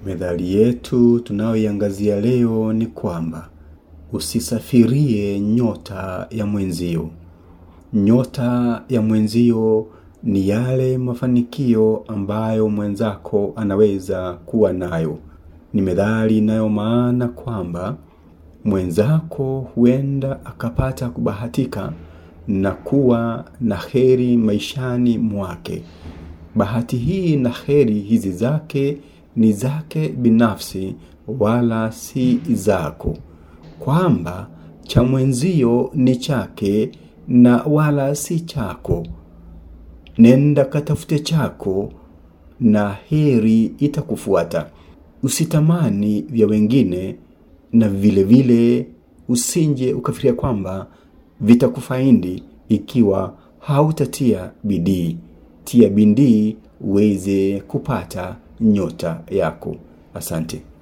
Methali yetu tunayoiangazia leo ni kwamba usisafirie nyota ya mwenzio. Nyota ya mwenzio ni yale mafanikio ambayo mwenzako anaweza kuwa nayo. Ni methali inayo maana kwamba mwenzako huenda akapata kubahatika na kuwa na heri maishani mwake. Bahati hii na heri hizi zake ni zake binafsi wala si zako. Kwamba cha mwenzio ni chake na wala si chako. Nenda katafute chako na heri itakufuata. Usitamani vya wengine na vile vile usinje ukafikiria kwamba vitakufaidi ikiwa hautatia bidii. Tia bidii uweze kupata nyota yako. Asante.